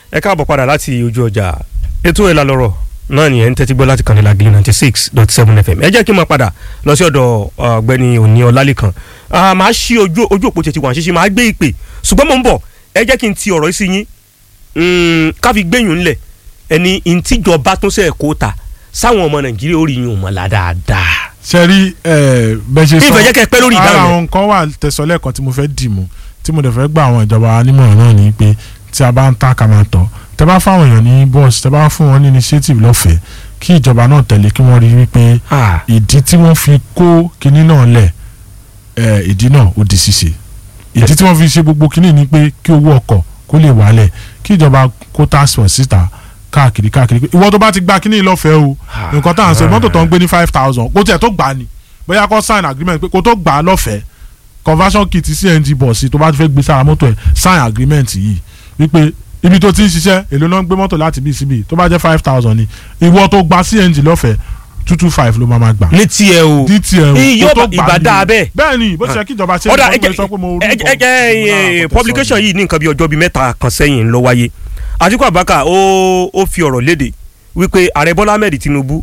ẹ káàbọ̀ padà láti ojú ọjà ètò ẹ̀ lálọ́rọ̀ náà ni ẹ̀ ń tẹ́tí gbọ́ láti kànnì lagili ninety six dot seven fm ẹ jẹ́ kí n máa padà lọ sí ọ̀dọ̀ ọ̀gbẹ́ni òní ọlálẹ́kan màá ṣí ojú ojú òpó tètè wà ṣíṣe màá gbé ìpè ṣùgbọ́n mò ń bọ̀ ẹ jẹ́ kí n ti ọ̀rọ̀ sí yín ká fi gbẹ̀yìn ńlẹ̀ ẹni ìtìjọba tó sẹ̀ kó ta sáwọn ọmọ nàìjíríà ó rí yín òmọ̀ la dáadáa. sẹ́rí bẹ́ẹ̀ ṣe sọ ìfẹ́ jẹ́ kẹ́ ẹ pẹ́ lórí ìdáhùn ara yẹn. àwọn nǹkan wà tẹ̀sọ́lẹ̀ kan tí mo fẹ́ dì mú tí mo dẹ̀ fẹ́ gba àwọn ìjọba nímọ̀ràn náà ni pé tí a bá ń ta ká máa tọ̀ tẹ bá fáwọn èèyàn ní bọ́ọ̀sì tẹ bá fún wọn ní initiative lọ́fẹ̀ẹ́ kí ìjọba náà tẹ̀lé kí wọ́n rí wípé Ah, ìdí tí wọ́n fi kó kinní náà lẹ̀ ẹ̀, ìdí náà ó di ṣíṣe ìdí tí wọ́n fi ṣe gbogbo kinní ni pé kí owó ọkọ̀ kó lè wálẹ̀ kí ìjọba kó task force síta káàkiri káàkiri pé ìwọ tó bá ti gba kinní lọ́fẹ̀ẹ́ o nǹkan tá à ń sọ mọ́tò tó ń gbé ní five thousand kó tiẹ̀ tó gbà á ni bóyá kó sign agreement pé kó tó gbà á lọ́fẹ̀ẹ́ conversion kit cng bọ̀sì tó bá ti fẹ́ gbé sára mọ́tò ẹ̀ sign agreement yìí wípé ibi tó ti ń ṣiṣẹ́ èlò náà ń gbé mọ́tò láti bí síbi tó bá jẹ́ five thousand ni ìwọ tó gba cng lọ́fẹ̀ẹ́ two two five ló máa ma gbà ní tiẹ̀ o dtl Iyì kó yóò tó bá- gbà ìbá ní dáa o. bẹ́ẹ̀. bẹ́ẹ̀ ni bó ṣe kí ìjọba ṣe ọ̀dà é kó sọ pé mo rí ẹ jẹ́ ẹ jẹ́ publication yìí ní nǹkan bí ọjọ́ bíi mẹ́ta kan sẹ́yìn ló wáyé Àtíkù Abubakar ó ó fi ọ̀rọ̀ léde wípé ààrẹ Bọ́lá Ahmed Tinubu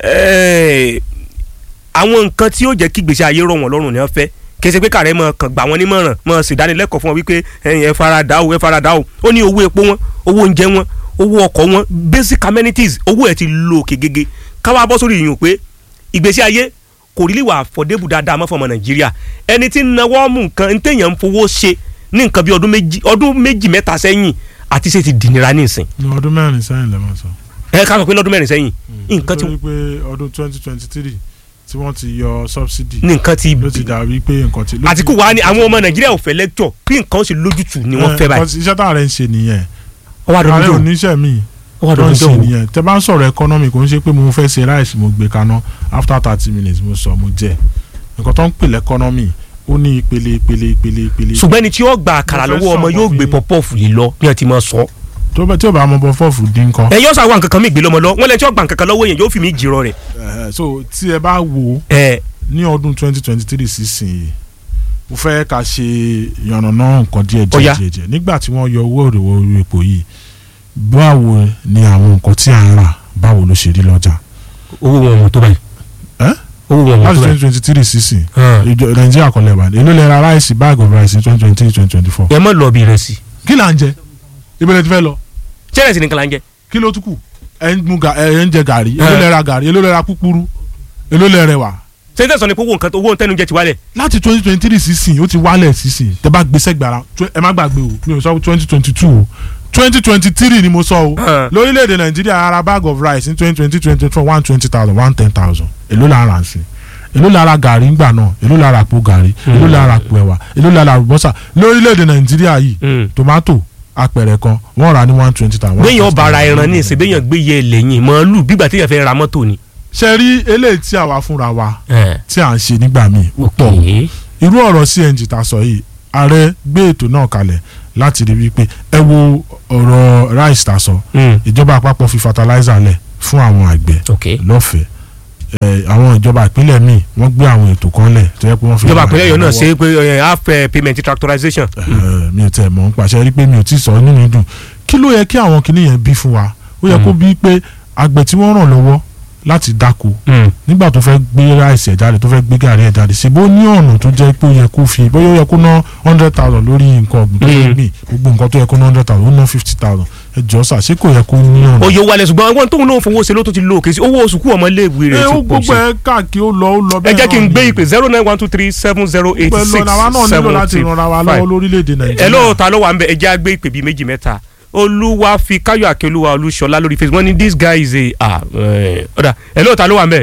eh, àwọn nǹkan tí ó jẹ́ kí gbèsè ayé rọ̀ wọ́n lọ́rùn ni wọ́n fẹ́ kẹsẹ̀ pé kàrẹ́ mọ̀ kàn gbà wọ́n nímọ̀ràn mọ̀ ṣèdánilẹ́kọ̀ọ́ fún wọn wípé ẹ̀yin ẹ fara dà o ẹ fara dà o ó ní owó epo wọn owó oúnjẹ wọn owó ọkọ̀ wọn basic amenities owó ẹ̀ ti lo òkè gègé káwá bọ́ sórí ìyún pé ìgbésí ayé kò rí wà fọdébù dáadáa mọ́ fọmọ nàìjíríà ẹni tí ń nawọ́ mú nǹkan ń téèyàn ń fowó ṣe ní nǹkan bí ọdún méjì ọdún méjì mẹ́ta sẹ́yìn àti ṣe ti dìnira nísìn ní ọdún mẹ́rin sẹ́yìn lẹ́mọ̀ sọ. ẹ ká sọ pé lọ́dún mẹ́rin sẹ́yìn nǹkan ti nítorí pé ọdún twenty twenty three tí wọ́n ti yọ subsidy ní nǹkan ti ló ti dàbí pé nǹkan ti. ló ti- Àtíkù wa ni àwọn ọmọ nàìjíríà ò fẹ́ lẹ́kítọ̀ kí nǹkan ó sì lójútùú ni wọ́n Eh, fẹ́ báyìí because iṣẹ́ tá a rẹ̀ ń ṣe nìyẹn ọwọ́ ààrẹ àdójọ́ oníṣẹ́ mi ọwọ́ tó ń ṣe àdójọ́ nìyẹn tẹ bá ń sọ̀rọ̀ economy kò ń ṣe pé mo fẹ́ ṣe ráìsì mo gbé kaná after thirty minutes mo sọ mo jẹ nǹkan tó ń pè lẹ́kọ́nọ́mì ó ní ìpele ìpele ìpele ìpele ṣùgbọ́n ẹni tí ó gba àkàrà Mo fẹ́ lọ́wọ́ ọmọ sọ̀rọ̀ yóò bí- gbé pọ́pọ́ọ̀fù lé lọ bí wọ́n ti máa sọ. tó bá tí ò bá mọ bọ fọ́ọ̀fù dín kan. ẹ yọ sọ àwọn nǹkan kan mi gbé lọ́mọ lọ wọ́n lẹ tí ó gba nǹkan kan lọ́wọ́ yẹn yóò fi mí jìrọ rẹ̀. Eh, so tí ẹ bá wo ẹ ní ọdún twenty twenty three sísìn yìí mo fẹ́ ká ṣe yànnàná nǹkan díẹ̀ Ó yá. díẹ̀ díẹ̀ díẹ̀ nígbà tí wọ́n yọ owó òrèwọ̀ orí epo yìí báwo ni àwọn nǹkan tí à ń rà báwo ló ṣe rí lọ́jà owó wọn mọ̀ tó báyìí. Ẹ́? owó wọn mọ̀ láti tó twenty báyìí. twenty three sísìn Hàn. ìjọ nàìjíríà kọ́lẹ̀ wà èló lè ra ráìsì bag of rice ní twenty twenty three twenty twenty four ẹ mọ̀ lọ bí rẹ̀ sí. kí là ń jẹ ìbẹ̀rẹ̀ ti fẹ́ lọ chẹ́rẹ̀sì nìkan la ń jẹ. kí ló tún kù ẹ ń mu ga- ẹ ń jẹ gàrí èló Ẹ́. lè ra gàrí èló lè ra púpúrú èló lè rẹwà sẹ́ńtẹ̀ sọ ni pé owó nǹkan owó tẹnu jẹ ti wálẹ̀. láti twenty twenty three sísìn ó ti wálẹ̀ sísìn tẹ bá gbèsè gbàrà tw- ẹ má gbàgbé o mi ò sọ twenty twenty two o twenty twenty three ni mo sọ o Hàn. lórílẹ̀‐èdè nàìjíríà ara bag of rice ní twenty twenty twenty four one twenty thousand one ten thousand èló la ra sí èló la ra gàrí ńgbà náà èló la ra àpò gàrí èló la ra àpò ẹ̀wà èló la ra àlùbọ́sà lórílẹ̀‐èdè nàìjíríà yìí tomato apẹ̀rẹ̀ kan wọ́n rà ní one twenty thousand. béèyàn ọba ara ẹran ní ìsìn béèyàn gbé yẹ lẹ́yìn màálù bígbà téèyàn fẹ́ ra mọ́tò ni. ṣe rí eléyìí tí àwa fúnra wa ẹ tí à ń ṣe nígbà míì ó pọ̀ ok irú ọ̀rọ̀ cng ta sọ yìí ààrẹ gbé ètò náà kalẹ̀ láti rí wípé ẹ wo ọ̀rọ̀ rice ta sọ Mm. ìjọba àpapọ̀ fi fertilizer lẹ̀ fún àwọn àgbẹ̀ ok lọ́fẹ̀ẹ́ ẹ àwọn ìjọba ìpínlẹ̀ míì wọ́n gbé àwọn ètò kan lẹ̀ tó yẹ pé wọ́n fi ìjọba ràn àpẹẹrẹ yọ náà lọ́wọ́. ṣe é pé ẹ, half eh, payment tractorization. Ẹ, mi ò tẹ̀ mọ̀ ń pàṣẹ rí pé mi ò tí ì sọ nínú ìdùn kí ló yẹ kí àwọn kinní yẹn bí fún wa ó yẹ kó bí pé àgbẹ̀ tí wọ́n ràn lọ́wọ́ láti dáko Mm. nígbà tó fẹ́ gbé ráìsì ẹ̀ jáde tó fẹ́ gbé gàrí ẹ̀ jáde ṣe bó ní ọ̀nà tó jẹ́ pé ó yẹ kó fi bóyá ó yẹ kó ná hundred thousand lórí nǹkan ọ̀gbìn tó yẹ Mm. gbìn gbogbo nǹkan tó yẹ kó ná hundred thousand ó ná fifty thousand ẹ jọ sà ṣé kò yẹ kó ní ọ̀nà. oyè wálẹ̀ ṣùgbọ́n àwọn tóun náà fowó ṣe ló tó ti lo òkè sí owó oṣù kú ọmọ iléèwé ẹ rẹ̀ ó ti pọ̀ gbogbo sí. ẹ káàkiri ó lọ ó lọ ẹ bẹ́ẹ̀ jẹ́ kí n náà gbé ni. ìpè zero nine one two three seven zero eight Gbogbo ẹ six lọ làwa náà nílò láti seventy ranra wa five. lọ́wọ́ lórílẹ̀‐èdè nàìjíríà. ẹ lóò ta ló wà ń bẹ ẹ jẹ́ àgbé ìpè bíi méjì mẹ́ta olúwa fi káyọ̀ àkẹ́olúwa olúṣọlá lórí facebook wọ́n ní this guy is a ah eh, ọ̀dà ẹ lóò ta ló wà ń bẹ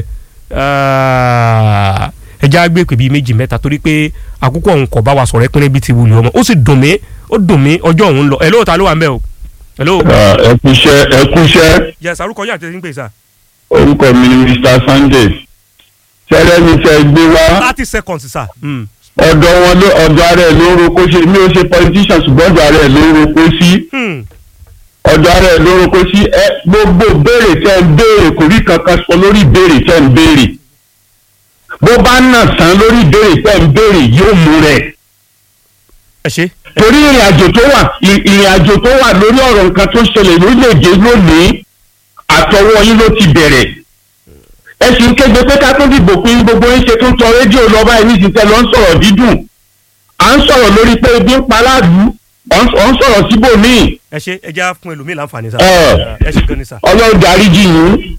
Ah, ẹ jẹ́ àgbé ìpè bíi méjì mẹ́ta torí pé àkókò ọ̀hún kò bá wa sọ̀rọ̀ ẹpínlẹ̀ bíi ti wùlé ọmọ ó sì dùn mí ó dùn mí ọjọ́ ọ̀hún lọ ẹ lóò ta ló wà ń bẹ o ẹ lóò. ẹ kúṣẹ́ ẹ kúṣẹ́ yẹ sàrúkọ yín àti ẹni pè sá. orúkọ mi ni Mr Sunday sẹ́rẹ́ mi fẹ́ gbé wá thirty seconds sá. Mm. ọ̀dọ̀ wọn ló ọ̀dọ̀ ara ẹ̀ ló ń roko ṣe mi ò ṣe politician ṣùgbọ́n ọ̀dọ̀ ara ẹ̀ ló ń roko sí Hmm. ọ̀dọ̀ ara ẹ̀ ló ń roko sí ẹ gbogbo béèrè tẹ́ ń béèrè kò rí kankan sọ lórí béèrè tẹ́ ń béèrè bó bá nà sàn lórí béèrè tẹ́ ń béèrè yóò mú rẹ̀ ẹ ṣe torí ìrìn àjò tó wà ì- ìrìn àjò tó wà lórí ọ̀rọ̀ nǹkan tó ṣẹlẹ̀ lórílẹ̀‐èdè lónìí àtọwọ́ yín ló ti bẹ̀rẹ̀ ẹ sì ń kéde pé ká tó dìbò pé gbogbo yín ṣe tó ń tọ rédíò lọ báyìí ní ìsinsẹ́ lọ ń sọ̀rọ̀ dídùn à ń sọ̀rọ̀ lórí pé ebi ń pa aláàlú ọ̀ ń ọ̀ ń sọ̀rọ̀ síbòmíì ẹ ṣe ẹ já fún ẹlòmíì láǹfààní sá Ẹ. ẹ ṣe gan ni sá ọlọ́run dáríjì yín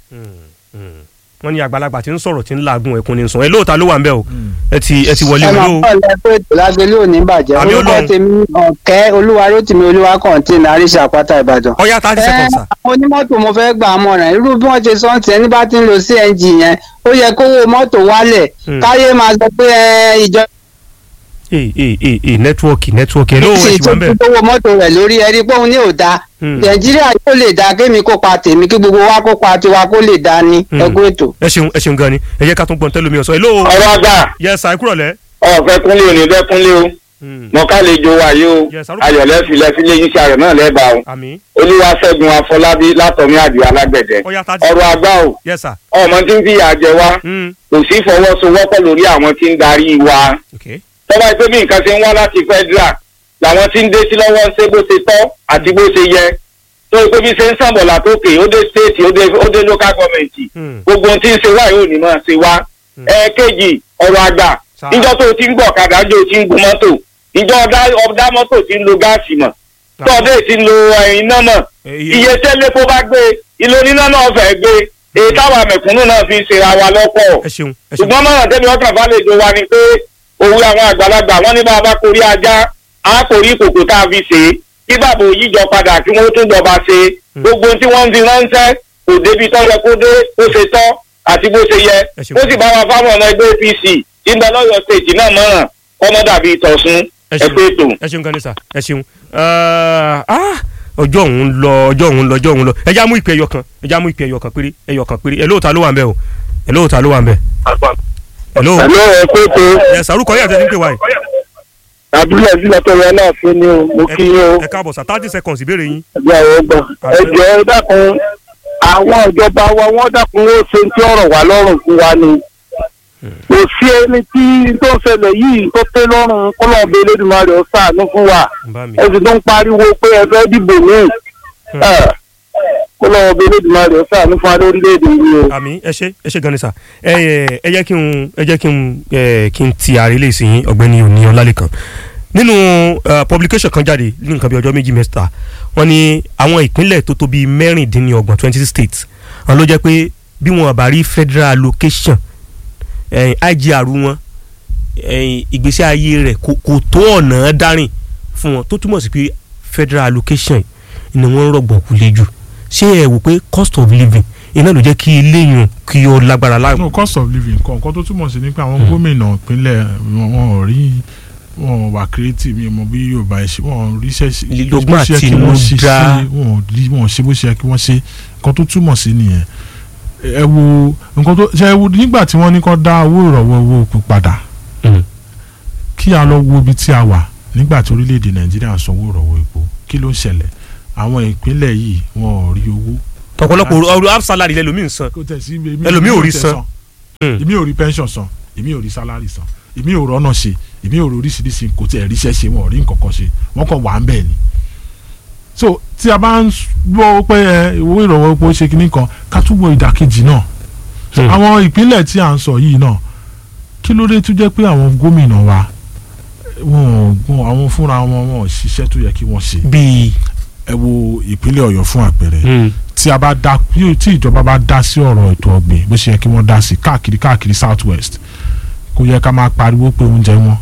wọ́n ní àgbàlagbà tí ń sọ̀rọ̀ tí ń laagun ẹkún ní sùn ẹ lóòótọ́ ló wà ń bẹ̀ o ẹ ti ẹ ti wọlé ẹ o máa lóò kọ́ ọ̀lẹ́ pé ètò lágbélé òní bàjẹ́ Àmì orúkọ Ọlọ́run. tèmi ọ̀kẹ́ olúwarótìmí olúwa kọ̀ǹtìn àríṣà àpáta ìbàdàn. ọ̀yá thirty seconds sá àwọn onímọ́tò mo fẹ́ gbà á mọ̀ràn irú bí wọ́n ṣe sọ ti ẹni bá ti ń lo cng yẹn ó yẹ kówó mọ́tò wálẹ̀ Hmm. káyé máa sọ pé ẹ, ìjọba ee ee ee ee nẹ́tíwọ́ọ̀kì nẹ́tíwọ́ọ̀kì ẹ lóò ẹ ṣe ti wà ń bẹ̀ ìtòkówó mọ́tò rẹ̀ lórí ẹni pé òun ní ò dáa Hmm. nàìjíríà yóò lè dáa kémi kópa tèmi kí gbogbo wa kópa tiwa kó lè dáa ní Hmm. ẹgbẹ́ ètò. ẹ ṣeun ẹ ṣeun gan ni ẹ jẹ́ ká tún gbọ́n tẹ́lómi ọ̀sán ẹ lóò ọ̀rọ̀ àgbà yẹ sá ẹ kúrọ̀ lẹ́ ọ̀fẹ́ kúnlé òní bẹ́ kúnlé o mọ̀kálejò wa yìí o Yes, sir. ayọ̀lẹ́ filẹ̀ sílé iṣẹ́ rẹ̀ náà lẹ́bàá o àmì olúwaṣẹ́gun afọlábí látọ̀mí àdìo alágbẹ̀dẹ ọ̀yá thirty ọ̀rọ̀ àgbà o yẹ sá ọmọ tí ń fìyà jẹ wá kò sí fọwọ́sowọ́pọ̀ lórí àwọn tí ń darí wa ok tọ́ba pé bí nǹkan ṣe ń wá láti federal làwọn tí ń dé sí lọ́wọ́ ń ṣe bó ṣe tọ́ àti bó ṣe yẹ tó pé bí ṣe ń sànbọ̀ látòkè ó dé state ó dé ó dé local government Hmm. gbogbo ohun tí ń ṣe wá yóò ní máa ṣe wá ẹ̀ẹ́kejì ọ̀rọ̀ àgbà Sá. níjọ́ tó o ti ń gbọ̀ kadà jò ti ń gun mọ́tò ìjọ ọ̀dá ọ̀dá mọ́tò ti ń lo gáàsì mọ̀ tọ́ọ̀dé ti ń lo eh, iná mọ̀ Eh, iye- iye tẹ́lẹ̀ kó bá gbé ilé oníná náà fẹ́ gbé èyí táwa mẹ̀kúnnù náà fi ń ṣera wa lọ́pọ̀ ẹ ṣeun ẹ ṣeun ṣùgbọ́n mọ̀ràn tẹ́mi ọkàn fàlejò wa ni pé òwe àwọn àgbàlagbà wọ́n ní bá a bá korí ajá á korí ìkòkò tá a fi ṣe é kí bàbá òyìnjọ padà kí wọ́n tún jọba ṣe gbogbo ohun tí wọ́n ń fi ránṣẹ́ kò débi tó yẹ kó dé bó ṣe tọ́ àti bó ṣe yẹ Ẹ ṣeun. ó sì bá wa fáwọn ọmọ ẹgbẹ́ apc tí ń bẹ lọ́yọ̀ stéètì náà mọ̀ràn kọ́mọ́ dàbí ìtọ̀sùn ẹ ẹ ṣeun pé ètò. ẹ ṣeun gan ni sá ẹ ṣeun Ah, ah, ọjọ́ òun lọ ọjọ́ òun lọ ọjọ́ òun lọ ẹ já mú ìpè ẹyọ kan ẹ já mú ìpè ẹyọ kan péré ẹyọ kan péré ẹ lóòótọ́ ló wà ń bẹ̀ o ẹ lóòótọ́ ló wà ń bẹ̀ ẹ lóò ẹ̀lọ́ ẹ pé ètò ẹ sàrúkọ yẹ àtẹ̀sí ń pè wáyé abúlé sílẹ̀ tó yẹ náà fún ni o mo kí yín o ẹ káàbọ̀ sá thirty seconds ìbéèrè yín ẹgbẹ́ àwọn ọgbọ̀n ẹ jẹ́ ẹ dákun àwọn ìjọba wa wọ́n dákun ó ṣe tí ọ̀rọ̀ wà lọ́rùn fún wa ni kò sí ẹni tí tó ń ṣẹlẹ̀ yìí tó pé lọ́rùn kọ́lọ́ọ̀bẹ Elédùmarè ó ṣàánú fún wa bá mi ẹ sì tó ń pariwo pé ẹ fẹ́ dìbò míì kọ́lọ́ọ̀bẹ Elédùmarè ó ṣàánú fún wa lórílẹ̀‐èdè yìí o. àmì ẹ ṣe ẹ ṣe gan ni sá ẹ ẹ ẹ jẹ́ kí n ẹ jẹ́ kí n ẹ kí n ti ààrẹ lè sìn ọ̀gbẹ́ni òní ọlálẹ́kan nínú eh, publication kan jáde ní nǹkan bí ọjọ́ méjì mẹ́ta wọ́n ní àwọn ìpínlẹ̀ tó tó bíi mẹ́rìndínlọ́gbọ̀n twenty six states àwọn ló jẹ́ pé bí wọn bá rí federal allocation eh, IGR wọn eh, ìgbésí ayé rẹ̀ kò kò tó ọ̀nà dárìn fún wọn tó túmọ̀ sí pé federal allocation ni wọ́n ń rọ̀gbọ̀n kú lé jù ṣé ẹ wò pé cost of living iná ló jẹ́ kí eléyìí kí ó lágbára láàmú. no cost of living kan nǹkan tó túmọ̀ sí ni pé àwọn gómìnà ìpínlẹ̀ wọn wọn ò rí wọn ò wà creative mi mọ bí yorùbá ẹ ṣe wọn ò ríṣẹ́ ṣe Lílọ́gbọ́n bó ṣe yẹ kí wọ́n ṣe àtinúdá. ṣe, wọn ò rí wọn ò ṣe bó ṣe yẹ kí wọ́n ṣe nǹkan tó túmọ̀ sí nìyẹn ẹ wo nǹkan tó ṣe ẹ wo nígbà tí wọ́n ní kó dá owó ìrọ̀wọ́ owó òkú padà kí a lọ wo ibi tí a wà nígbà tí orílẹ̀-èdè nàìjíríà ń sanwó ìrọ̀wọ́ epo kí ló ń ṣẹlẹ̀ àwọn ìpínlẹ̀ yìí wọn ò rí owó ọ̀pọ̀lọpọ̀ ọ̀rọ̀ half salary lẹ́lòmíì ń san kò tẹ̀ sí èmi Ẹlòmíì ò rí tẹ̀ san. Hmm. èmi ò rí pension san èmi ò rí salary san èmi ò rọ́nà ṣe èmi ò rí oríṣiríṣi kò tẹ̀ ríṣẹ́ ṣe wọn ò rí nǹkan kan ṣe wọ́n kàn wà ń bẹ̀ ni. so tí a bá ń gbọ́ pé ẹ owó ìrànwọ́ epo ṣe kinní kan ká tún wo ìdàkejì náà So, Hmm. àwọn ìpínlẹ̀ tí à ń sọ yìí náà kí ló dé tó jẹ́ pé àwọn gómìnà wa wọn ò wọn àwọn fúnra wọn wọn ò ṣiṣẹ́ tó yẹ kí wọ́n ṣe bíi ẹ wo ìpínlẹ̀ ọ̀yọ́ fún àpẹẹrẹ tí a bá dá tí ìjọba bá dá sí ọ̀rọ̀ ètò ọ̀gbìn bó ṣe yẹ kí wọ́n dá sí káàkiri káàkiri south west kò yẹ ká máa pariwo pé oúnjẹ wọn.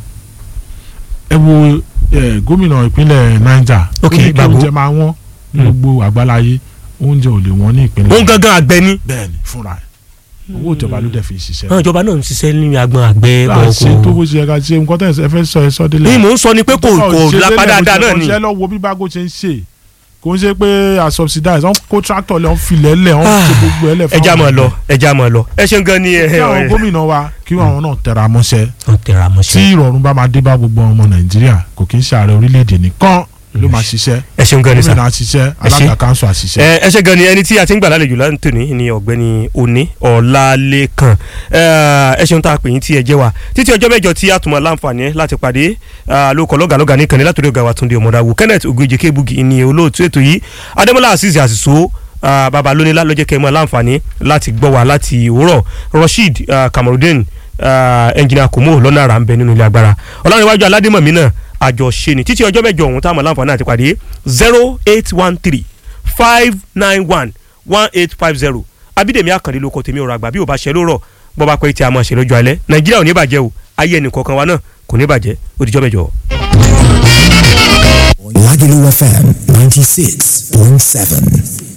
ẹ wo eh, gómìnà ìpínlẹ̀ niger Ok, ó ní kí Gbàgbó. oúnjẹ máa wọ́n ní Hmm. gbogbo àgbáláyé oúnjẹ ò lè wọ́n ní ìpínlẹ̀ òun gangan àgbẹ̀ ni bẹ́ẹ̀ni fúnra ẹ̀ owó ìjọba ló dẹ̀ fi ṣiṣẹ́. àwọn ìjọba náà ń ṣiṣẹ́ ní agbọn àgbẹ̀ a ṣe tó ọkọ̀ bó ṣe yẹ ká ṣe nǹkan tẹ̀ ẹ fẹ́ sọ ẹ sọ délẹ̀ ní mò ń sọ ni pé kò kò lápá dáadáa náà ni ṣe lọ wo bí bágo ṣe ń ṣe kò ń ṣe pé a subsidize wọn kó tractor lẹ wọn filẹ̀ lẹ̀ wọn ṣe gbogbo ẹ̀ lẹ̀ fún ẹja àwọn mọ̀ lọ àgbẹ̀. ẹja mọ̀ lọ ẹ ṣeun gan ni ẹ kí àwọn ẹ gómìnà wa kí àwọn náà tẹra mọ́ṣẹ́ ọ tẹra tí mọ́ṣẹ́ ìrọ̀rùn bá máa dé bá gbogbo ọmọ nàìjíríà kò kí ń ṣàárẹ̀ orílẹ̀-èdè nìkan ló máa ṣiṣẹ́ ẹ ṣeun gan ni sà gómìnà á ṣiṣẹ́ alága kanṣu á ṣiṣẹ́. ẹ ẹ ṣe gan ni ẹni tí a ti ń gbà lálejò lánàá ní ọ̀gbẹ́ni òní ọlálékan ẹ ẹ ṣeun tá a pè yín tí ẹ jẹ́ wa títí ọjọ́ mẹ́jọ tí a tún máa láǹfààní láti pàdé lóko lọ́gàlọ́gà ní kàní látòrí ọ̀gá wa Túndé Ọmọdáwò Kenneth Ogunjẹ Kébugi ní olóòtú ètò yìí Adémọ́lá Azeez Àṣìṣó baba lónílá lọ́jọ́ kẹ́ ẹ máa láǹfààní láti gbọ́ wa láti òwúrọ̀ Rasheed Kamarudin ẹnjìnìà Kòmó lọ́nà àrà ń bẹ nínú ilé agbára ọlọ́runwájú aládémọ̀mí náà àjọṣe ni títí ọjọ́ mẹ́jọ ọ̀hún táwọn láǹfààní àti pàdé zero eight one three five nine one one eight five zero abídèmí àkàndé lóko tèmi ọ̀rọ̀ àgbà bí ò bá ṣe lórọ̀ bọ́ bá pẹ́ tí a máa ṣe lọ́jọ́ alẹ́ nàìjíríà ò ní bàjẹ́ o ayé ẹnì kọ̀ọ̀kan wa náà kò ní bàjẹ́ ó dijọ́ mẹ́jọ. Lagelu FM ninety six point seven.